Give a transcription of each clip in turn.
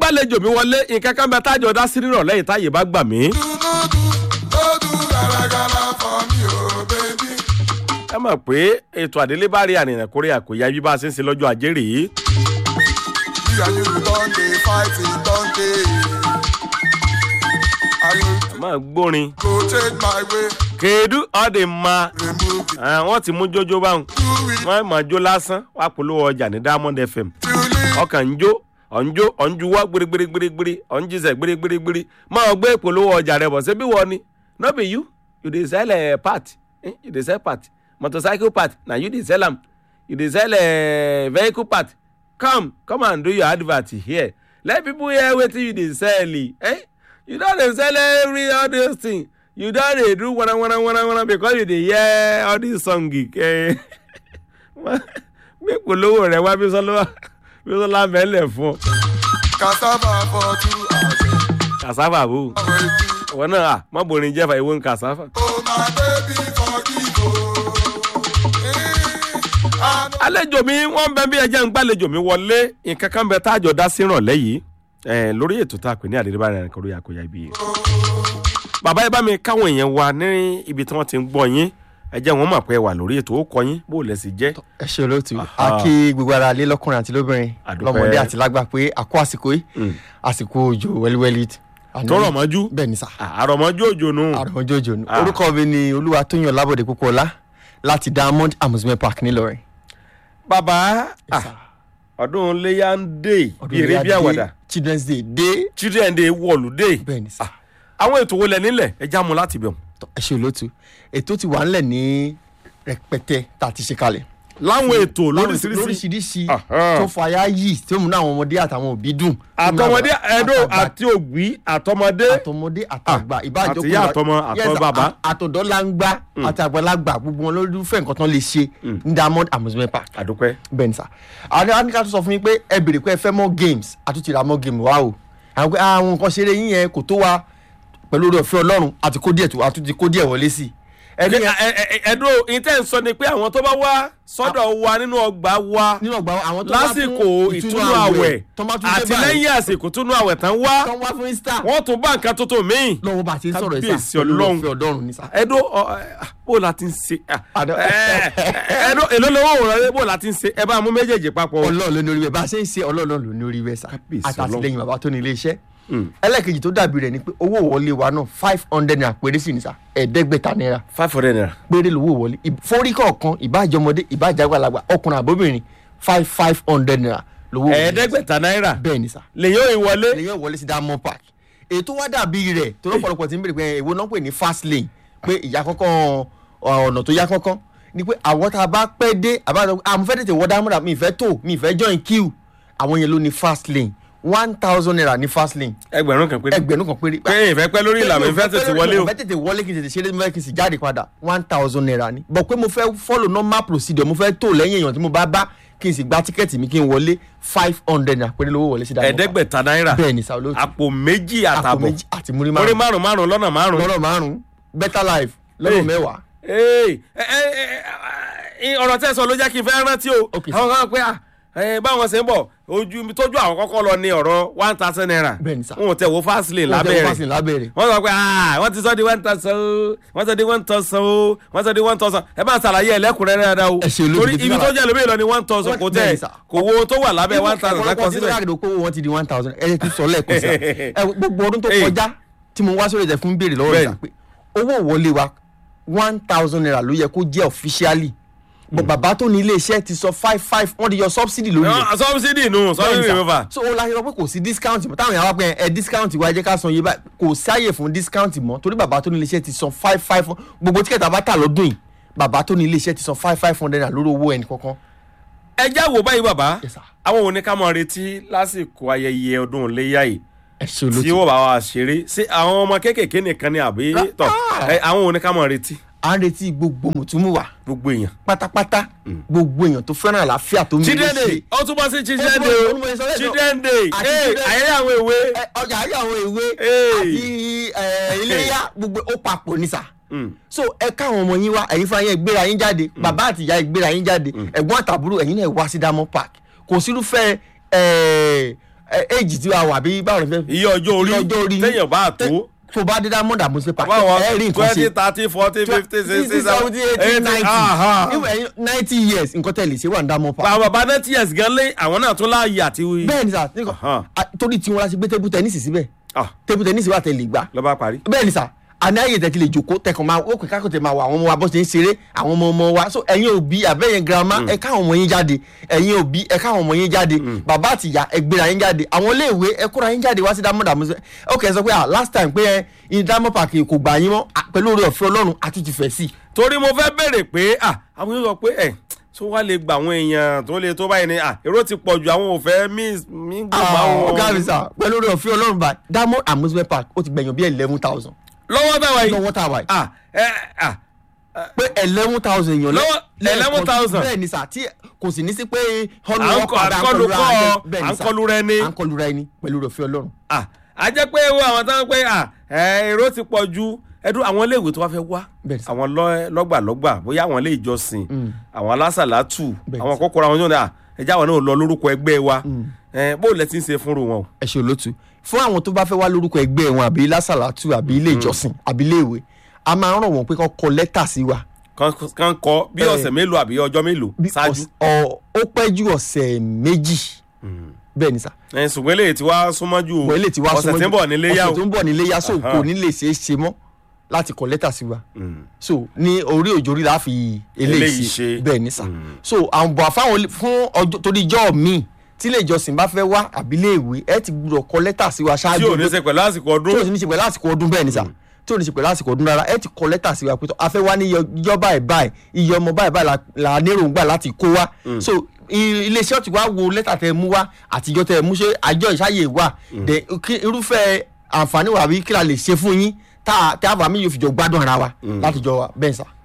gbàlejò mi wọlé nǹkan kan bẹ tájọ dá sí nírọ̀lẹ́ yìí táyé bá gbà mí. ẹ mọ̀ pé ètò àdélébárí àrìnrìn kórè àkòyá bí bá a ṣe ń ṣe lọ́jọ́ ajé rèé. máa gbórin kéédú ọ̀dẹ̀ ma wọ́n ti mú jójó báwọn wọ́n máa jó lásán wàá polówó ọjà ní diamond fm ọkàn ń jó ọ̀njó ọ̀njuwọ́ gbirigbirigbiri ọ̀njísẹ̀ gbirigbirigbiri máa gbé polówó ọjà rẹ bọ̀ ṣé bí wọ́n ni no be you you dey sell uh, part eh? you dey sell part motorcycle part na you dey sell am you dey sell uh, vehicle part come come and do your advert here let people hear wetin you dey sell eh? you don dey sell every all those things you don dey do wana wana wana wana because you dey hear all these song eh? gbé polówó rẹ wá bí sọlá bí sọlá mẹ́lẹ̀ fún ọ. cassava for two hours. cassava bò wọn náà à má borin jẹ́fà ìwé ń cassava. oh my baby forgive o. àlejò mi wọ́n bẹ bí ẹjẹ́ ń gbàlejò mi wọlé nǹkan kan bẹ táàjọ dá sí ìrànlẹ́ yìí eh, lórí ètò tá a pè ní àdéhùn rẹ̀ kọ́ lórí àkóyá ibi yìí. bàbá ẹ bá mi káwọn èèyàn wa ní ibi tí wọ́n ti ń gbọ́ yín ẹ jẹ́ wọn mọ̀ pé ẹ wà lórí ètò ó kọ yín bó lẹ̀ sí jẹ́. ẹ ṣe olóòtú Aha. a kí gbogbo ara lé lọkùnrin àti lóbìnrin Àdúpẹ́. lọmọdé àti lágbà pé àkó àsìkò yìí àsìkò òjò wẹliwẹli tọrọ mọ́jú bẹ́ẹ̀ ni sà àrọ̀mọ́jú òjò nù. àrùn òjò ni Ah. orúkọ mi ni olúwatóyìn ọlábọ̀dé púpọ̀lá láti diamond amusement park ńìlọrin. bàbá ah, sir. ọdún léyà ń dé bí eré bí Iléyá dé, àwàdà children's day dé children day wọ̀lú dé bẹ́ẹ̀ ni sà àwọn ètò wo lẹ nílẹ̀ ẹ já mu láti bẹ̀ Tọ́, ẹ ṣe olóòtú ètò ti wà ńlẹ̀ ní rẹpẹtẹ tá a ti ṣe kalẹ̀. láwọn ètò Láwọn lóríṣiríṣi lóríṣiríṣi Aha. tó fàyà yìí tó mú àwọn ọmọdé àtàwọn òbí dùn. àtọmọdé ẹdọ Àtàgbà àti ògbí àtọmọdé àtọmọdé àtàgbà ìbájọ àtìyá àtọmọ, àtọ bàbá. àtọ̀dọ́láńgbá àti àgbàlagbà gbogbo wọn lórúfẹ́ nǹkan tán lè ṣe ní diamond amusement park àdúpẹ́ bẹ́ẹ̀ ni sà àwọn àwọn ká tó sọ fún yín pé ẹ béèrè pé ẹ fẹ́ mọ́ games àtúntì ra mọ́ game wa o àwọn pé àwọn nǹkan ṣeré yín yẹn kò tó wa pẹ̀lú orí ọ̀fẹ́ ọlọ́run àti kó díẹ̀ tó àtúntì kó díẹ̀ wọlé sí i ẹni ẹdọ ìtẹ́ ń sọ ni pé àwọn tó bá wá sọ́dọ̀ wa nínú ọgbà wa nínú ọgbà àwọn tó wá fún lásìkò ìtúnú àwẹ̀ tó bá tún dé àti báyìí lẹ́yìn àsìkò túnú àwẹ̀ tán wá tó wá fún easter wọ́n tún bá nǹkan tuntun míì lọ́wọ́ bá a ti ń sọ̀rọ̀ Kábíyèsí ìsà pẹ̀lú Ọlọ́run. ọ̀fẹ́ ọlọ́run ní sà. ẹdọ bó la ti ń ṣe Àdó- ẹdọ èló lówó òwúrọ̀ bó la ti ń ṣe ẹ bá mú méjèèjì papọ̀ ọlọ́run ló ní orí bẹ́ẹ̀ bá a ṣe ń ṣe ọlọ́run ló ní orí bẹ́ẹ̀ sà Kábíyèsí àtàtìlẹ́yìn bàbá tó ní ilé iṣẹ́ ẹlẹ́ẹ̀kejì tó dàbí rẹ̀ ni pé owó wọlé wa náà five hundred naira péré sí ni sà ẹ̀ẹ́dẹ́gbẹ̀ta naira five hundred naira péré lówó wọlé Ì- fórí kọ̀ọ̀kan ìbájọmọdé ìbájàgbàlagbà ọkùnrin àbóbìnrin five five hundred naira lówó wọlé ẹ̀ẹ́dẹ́gbẹ̀ta náírà bẹ́ẹ̀ ni sà lèyìn ò ìwọlé lèyìn wọlé sí diamond park ètò wá dàbí rẹ̀ tó lọ́pọ̀lọpọ̀ ti ń bèrè pé èwo náà pè ní fast lane pé ìyá kọ́kọ́ ọ̀nà tó yá kọ́kọ́ ni pé àwọn tá a bá pẹ́ dé àbájọ àmọ́ fẹ́ tètè wọ diamond mi ìfẹ́ tó mi ìfẹ́ join queue àwọn yẹn ló ní fast lane one thousand naira ní fast lane ẹgbẹ̀rún kan péré ẹgbẹ̀rún kan péré pé ìfẹ́ pẹ́ lórí ìlànà ìfẹ́ tètè wọlé o mo fẹ́ tètè wọlé kí n tètè ṣeré mo fẹ́ kí n sì jáde padà one thousand naira ni bọ̀ pé mo fẹ́ follow normal procedure mo fẹ́ tó lẹ́yìn èèyàn tí mo bá bá kí n sì gba tíkẹ́ẹ̀tì mi kí n wọlé five hundred naira péré lówó wọlé sí Diamond Park. ẹ̀ẹ́dẹ́gbẹ̀ta náírà bẹ́ẹ̀ ni sa olóòtú àpò méjì àpò àtàbọ̀ méjì àti múrí orí márùn márùn márùn lọ́nà márùn. lọ́rọ̀ márùn better life Hey. lọ́rọ̀ mẹ́wàá Ee, ẹ, ẹ, ẹ, ẹ, ọ̀rọ̀ tẹ́ sọ ló jẹ́ kí n fẹ́ rántí o Okay, àwọn kan pé à ẹ, báwọn ṣe ń bọ̀ ojú mi tójú àwọn kọ́kọ́ lọ ní ọ̀rọ̀ one thousand naira Bẹ́ẹ̀ ni sà. wọn ò tẹ̀ wo fast lane Wọ́n tẹ́ lábẹ́ wọ́n rẹ̀ fásitì lábẹ́rẹ̀ wọ́n sọ pé ah wọ́n ti sọ di one thousand o wọ́n sọ di one thousand o wọ́n sọ di one thousand ẹ bá ń ṣàlàyé ẹlẹ́kùnrẹ́rẹ́ dáadáa o Ẹ ṣe olóògbé torí tí ibi wọ́n tó rà. jẹ́ lómi ìlọ ni one thousand kò Bẹ́ẹ̀ tẹ̀ ni sà. kò wo ohun tó wà lábẹ́ one thousand lákọ síbẹ̀. lákàdé kó wọn ti di one thousand ẹ ti sọ lẹ́ẹ̀kan sí ẹ gbogbo ọdún tó Hey. kọjá tí mo wá sórí ẹ̀ fún béèrè lọ́wọ́ Bẹ́ẹ̀ ìgbà pé owó wọlé wa one thousand naira ló yẹ kó jẹ́ officially bọ̀ bàbá tó ní ilé iṣẹ́ ti sọ five five wọ́n ti yọ subsidy lórí rẹ̀ No, subsidy nù subsidy Bẹ́ẹ̀ni sà. remover. so ó láyé lọ pé kò sí discount mọ́ táwọn èèyàn wá pé ẹ discount wa ẹ jẹ́ ká san iye báyìí kò sáyè fún discount mọ́ torí bàbá tó ní iléeṣẹ́ ti san five five gbogbo tíkẹ́tà bá tà lọ́dún yìí bàbá tó ní iléeṣẹ́ ti san five five hundred naira lórí owó ẹnì kankan. ẹ já wò báyìí bàbá Yes, sir. àwọn òní ká mọ retí lásìkò ayẹyẹ ọdún iléyà yìí ẹ ṣe tí olóòtú wọ́n bá wa ṣeré ṣé àwọn ọmọ kéékèèké nìkan ni àbí tọ̀ ẹ, àwọn òní ká mọ retí à ń retí gbogbo mùtúmùwà gbogbo èèyàn. pátápátá gbogbo èèyàn tó fẹ́ràn àlàáfíà tó ń children day ṣe. ó tún bọ́ sí children Ẹ, day mo- mo sọ lẹ́ẹ̀kan. children day Àti Hey, children- ayẹyẹ àwọn èwe. Ẹ, ọjà ayé àwọn ìwé Hey. àti ẹ, iléyà gbogbo ó papọ̀ ní sà. Mm. so ẹ káwọn ọmọ yín wá ẹ̀yin fún ayé gbéra yín jáde bàbá àti ìyá gbéra yín jáde ẹ̀gbọ́n àtàbúrò ẹ̀yin náà wá sí diamond park kò sírúfẹ́ ẹ, éèjì tí wàá wà bí báwo ni fẹ́. iye ọjọ́ orí Iye ọjọ́ orí téèyàn bá tó tó bá dé diamond amusement park báwọn ẹ rí nǹkan twenty ṣe thirty forty fifty sixty seventy eighty ninety ninety years nǹkan tẹ̀lé ṣé wà ní diamond park. àwọn bàbá náà tiẹ̀ gan lé àwọn náà tún láàyè àti. bẹ́ẹ̀ ni sà nǹkan- Ahan. a- torí tiwọn la ṣe gbé table tennis síbẹ̀ Ah, table tennis wà tẹ̀lé gbà ló bá parí. bẹ́ẹ̀ ni sà àní ayé tẹ̀ ti lè jòkó tẹkàn máa ó kò kákò tẹ̀ máa wọ àwọn ọmọ wa bó ṣe ń ṣeré àwọn ọmọ ọmọ wa so ẹ̀yin òbí àbẹ́yẹn girama ẹ káwọn ọmọ yín jáde ẹ̀yin òbí ẹ káwọn ọmọ yín jáde bàbá àtìyá ẹ gbéra yín jáde àwọn iléèwé ẹ kóra yín jáde wá sí diamond amusement ok ẹ sọ pé ah last time pé ẹ ní diamond park kò gbà yín mọ́ ah, pẹ̀lú oore ọ̀fẹ́ ọlọ́run àtúntì fẹ́ sí i torí mo fẹ́ béèrè pé ah àwọn yóò sọ pé ẹ̀ tó wá lè gba àwọn èèyàn tó lè tó báyìí ni ah èrò ti pọ̀ ju àwọn ò fẹ́ mí mí gbogbo àwọn. ọ̀gá mi sà pẹ̀lú oore ọ̀fẹ́ ọlọ́run bá diamond amusement park ó ti gbẹ̀yàn bí eleven thousand lọ́wọ́ táwa yìí lọ́wọ́ tá a wà yìí ah ẹ ah pé eleven thousand èèyàn Lọ́wọ́- lẹ́ẹ̀kan- 11,000. bẹ́ẹ̀ ni sà tí kò sì ní sí pé À ń kọ- à ń kọlu kọ́ ọ, à ń kọlu rẹ ni. à ń kọlu rẹ ni pẹ̀lú oore ọ̀fẹ́ ọlọ́run. ah a jẹ́ pé wo àwọn táwọn pé ah ẹ èrò ti pọ̀ ju ẹdún àwọn iléèwé tó wá fẹ́ wá Bẹ́ẹ̀ ni. àwọn lọ- lọ́gbàlọ́gbà bóyá àwọn ilé ìjọsìn àwọn alásàlátù Bẹ́ẹ̀ ni. àwọn kókóra wọn tó ní à ẹjẹ àwọn náà lọ lórúkọ ẹgbẹ́ wa ẹ bó lẹ ti ń ṣe fúnru wọn o. ẹ ṣe olótú fún àwọn tó bá fẹ́ wá lórúkọ ẹgbẹ́ wọn àbí lásàlátù àbí ilé ìjọsìn àbí ilé ìwé a máa ń ràn wọ́n pé kọ́ kọ lẹ́tà sí wa kan kan kọ bí Ẹ. ọ̀sẹ̀ mélòó àbí ọjọ́ mélòó Bí ṣáájú. ọ̀s- ọ- ó pẹ́ ju ọ̀sẹ̀ méjì bẹ́ẹ̀ ni sà ẹ ṣùgbọ́n eléyìí ti wá súnmọ́ ju wọ́n lè ti wá ọ̀sẹ̀ súnmọ́ tí ń jù- bọ̀ nílé yá o. ọ̀sẹ̀ tó ń bọ̀ nílé yá so Aha. kò ní lè ṣeé ṣe mọ́ láti kọ lẹ́tà sí wa Mm. so ní orí òjòrí la fi Eléyìí eléyìí ṣe. ṣe bẹ́ẹ̀ ni sà so àwọn bọ̀ fáwọn fún ọjọ́ torí ìjọ́ mi tí ilé ìjọsìn bá fẹ́ wá àbí ilé ìwé ẹ ti gbúdọ̀ kọ lẹ́tà sí wa ṣáájú tí ò ní ṣe pẹ̀lú àsìkò tí ò ọdún. sì ní ṣe pẹ̀lú àsìkò ọdún bẹ́ẹ̀ ni sà tí ò ní ṣe pẹ̀lú àsìkò ọdún rárá ẹ ti kọ lẹ́tà sí wa pé tó a fẹ́ wá ní iyọ báyìí báyìí iye ọmọ báyìí báyìí la- la níròǹgbà láti kó wa so i- iléeṣẹ́ ti wá wo lẹ́tà tẹ mú wá àtijọ́ tẹ mú ṣe àjọ ìṣàyè wà dẹ kí- irúfẹ́ àǹfààní wà bí kí la lè ṣe fún yín tá a tá a fà mí yóò fi jọ gbádùn ara wa látijọ́ wa bẹ́ẹ̀ sà.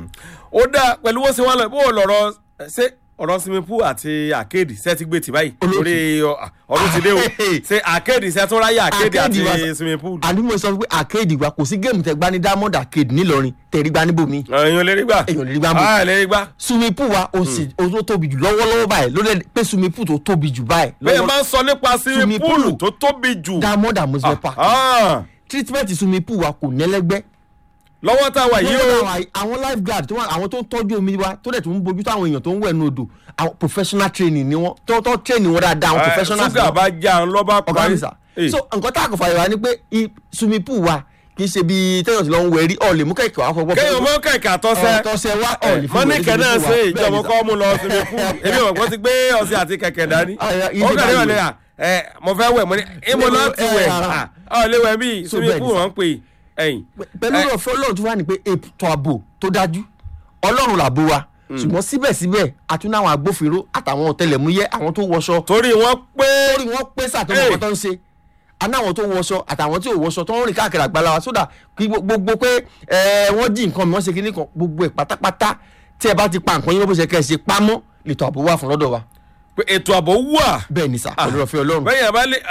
ó dáa pẹ̀lú bó ṣe wá lọ bó o lọ̀rọ̀ ṣé ọ̀rọ̀ swimming pool àti arcade ṣe ti gbé tì báyìí Olóòtú. torí ọ, ọdún ti dé o ṣe arcade ṣe tún ráyè arcade Arcade wa- àti swimming pool. àní mo sọ pé arcade wa kò sí géèmù tẹ gbá ní diamond arcade nílọrin tẹ̀rí gbá níbòmí èèyàn lè rí gbà. Èèyàn lè rí gbà mú. ah lè rí gbà. swimming pool wa o sì o tó tóbi jù lọ́wọ́lọ́wọ́ báyìí ló dẹ̀ pé swimming pool tó tóbi jù báyìí bẹ́ẹ̀ lọ́wọ́- máa ń sọ nípa swimming Swimming pool pool. tó tóbi jù. diamond amusement park Ah, treatment swimming pool wa kò nẹ́lẹ́gbẹ́ lọ́wọ́ tá a wà yìí o. Lọ́wọ́ àwọn lifeguard tó wà àwọn tó ń tọ́jú omi wa tó dẹ̀ tó ń bójú tó àwọn èèyàn tó ń wẹ̀ ní odò àwọn professional training ni wọ́n tó tó training wọn dáadáa àwọn Eh, professionals ṣúgà bá já ń lọ́ba ọ̀gá parí. mi sà Eh, so nǹkan tá a kò fàyè wá ni pé i- swimming pool wa kì í ṣe bí tẹ́yọ̀ tí lọ́ ń wẹ̀rí ọ̀ lè mú kẹ̀kẹ́ wá fọwọ́ kéèyàn mọ kẹ̀kẹ́ àtọ́sẹ́. tọ́sẹ̀ wá ọ̀ lè fún mọ́nìkẹ́ náà ṣe Bẹ́ẹ̀ ìjọba ni sà. kọ́ mú lọ swimming pool èmi ò kọ́ ti gbé ọṣẹ àti kẹ̀kẹ́ dání. Ah, ya, ilé ó kàdé wà báyìí. lẹ́yà ẹ mo fẹ́ wẹ̀ mo ní ìmọ̀ Ilé- láti eh, wẹ̀ ara. ọ lè wẹ̀ bí So swimming bẹ́ẹ̀ ni pool sà. wọ́n ń pè ẹ̀yìn. pẹ̀lú Eh, ọ̀fẹ́ ọlọ́run tó wà ní pé ètò ààbò tó dájú ọlọ́run làbò wa ṣùgbọ́n síbẹ̀síbẹ̀ àtúná àwọn agbófinró àtàwọn ọ̀tẹlẹ̀múyẹ́ àwọn tó wọṣọ torí wọ́n pé torí wọ́n pé sàtọ́ Hey. ọkọ̀ tó ń ṣe aná àwọn tó wọṣọ àtàwọn tí ò wọṣọ tó ń rìn káàkiri àgbàlá wa sódà kí gbo- gbogbo pé ẹ, wọ́n jí nǹkan mi wọ́n ṣe kíní kan gbogbo ẹ̀ pátápátá tí ẹ bá ti pa nǹkan yín bó ṣe kẹ́ ẹ ṣe pamọ́ lètò ààbò wà fún lọ́dọ̀ wa pé ètò ààbò wà. bẹ́ẹ̀ ni sà pẹ̀lú ọ̀fẹ́ ọlọ́run bẹ́ẹ̀ yẹn bá lè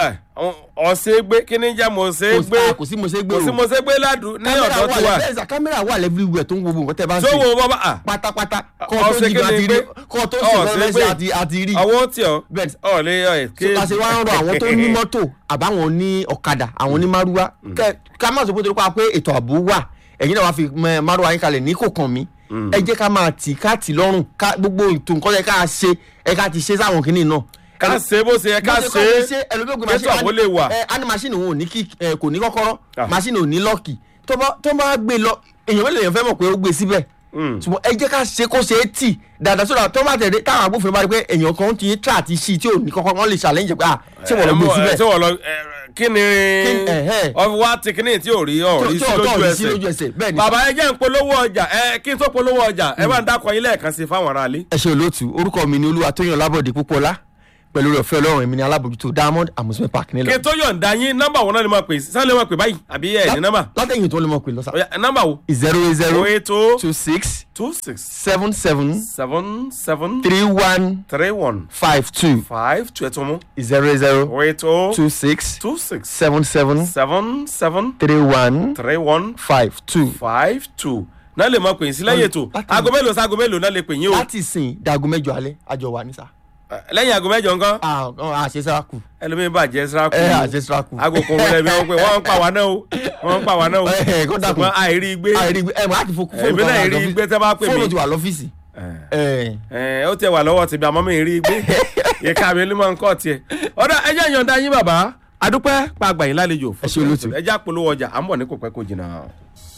ọ̀sẹ̀ gbé kí ni jẹ́ mo ṣe Kò sí- gbé ah, kò sí mo ṣe gbé kò sí o. mo ṣe gbé ládùú ní kámẹ́rà ọ̀dọ́ wà tí wà. lẹ́- bẹ́ẹ̀ sà kámẹ́rà wà lẹ́fíríwẹ̀ tó ń wo gbogbo nǹkan tẹ́ bá ń tó ṣe wo bàbá à pátápátá kọ́ tó ọ̀sẹ̀ jí kí gan ni àti gbé rí kọ́ tó ṣe ọ̀sẹ̀ lọ́lẹ́sẹ̀ gbé àti àti rí ọwọ́ tí ọ bẹ́ẹ̀ ni ọ̀ lè ọ̀ ẹ̀ so ta ṣe wá ń rọ àwọn tó ní mọ́tò àbáwọn ní ọ̀kadà àwọn ní márúwá kẹ ká má sọ pé torí pa pé ètò ààbò wà ẹ̀yin náà wàá fi mẹ márúwá yín kalẹ̀ ní kò kàn mí ẹ jẹ́ ká máa tì ká tì lọ́rùn ká gbogbo ètò nǹkan yẹ ká ṣe ẹ ká ti ṣe sáwọn kìnnì náà. ká ṣe bó ṣe yẹ ká Bó ṣe kọ́ ṣe ẹlòmíògùn kí ètò ààbò lè wà. ẹ á ní machine òun ò ní kí ẹ kò ní kọ́kọ́rọ́ Ah. machine ò ní lọ́ọ̀kì tó bá tó bá gbé lọ èèyàn mélòó èèyàn fẹ́ mọ̀ pé ó gbé síbẹ̀ Mm. ṣùgbọ́n ẹ jẹ́ ká ṣe kó ṣe é tì dáadáa sódà tó bá tẹ̀lé táwọn agbófinró bá rí pé èèyàn kan ti tra àti ṣí tí ò ní kọ́kọ́ wọ́n lè challenge pé ah ṣé wọ́n lọ gbé síbẹ̀ ṣé wọ́n lọ ẹ, kí ni Kí- ẹ̀hẹ́. ọ̀fi wá ti kíní tí ò rí ọ̀rí Tó- sí tó- tó lójú rí sí lójú ẹsẹ̀, ẹsẹ̀ bẹ́ẹ̀ ni. bàbá ẹ jẹ́ ń polówó ọjà ẹ kí n tó polówó ọjà ẹ bá ń dákọ̀ yín lẹ́ẹ̀kan sí fáwọn aráalé. ẹ ṣe olóòtú orúkọ mi ni olúwa tóyàn lábọ̀dé púpọ̀lá pẹ̀lú rẹ̀ ọ̀fẹ́ ọlọ́run èmi ni alábòjútó diamond amusement park kí nílọ. n tó yọ̀ǹda yín nọ́mbà wọn náà ni mo pè sáré lè mo pè báyìí àbí ẹ̀ ní nọ́mbà látẹ̀yìn tó lè mọ̀ pé lọ́sà. Ọ̀yá, nọ́mbà wo zero eight zero o eight o two six two six seven seven seven seven three one three one five two five two ẹ̀ tó mú zero eight zero o eight o two six two six seven seven seven seven three one three one five two. five two náà lè mọ pè yín sí lẹ́yìn ètò Láti- aago mélòó sí aago mélòó náà lè pè yín o láti sìn dago mẹ́jọ alẹ́ àjọ wa ní sà. lẹ́yìn aago mẹ́jọ nǹkan àṣesáku ẹlòmíín bàjẹ́ síráàkù ẹ àṣesáku. aago kan wọlé mi wọ́n pé wọ́n ń pa wá náà o wọ́n ń pa wá náà o Ẹ, kó dàkún. ṣùgbọ́n àìrí gbé ẹ mọ àti fóònù Èmi náà rí gbé tẹ́ bá pè mí. fóònù ti wà lọ́fíìsì. ẹ ẹ ó tẹ wà lọ́wọ́ tìbí àmọ́ mi rí gbé ìka mi ló máa ń kọ́ tiẹ̀ ọ̀dà ẹjẹ́ ìyọ̀ǹda yín bàbá adúpẹ́ pa àgbà yín lálejò Ẹ ṣé olóòtú. ẹjẹ́ àpolówó ọjà à ń bọ̀ ní kò pẹ́ kò jìnnà.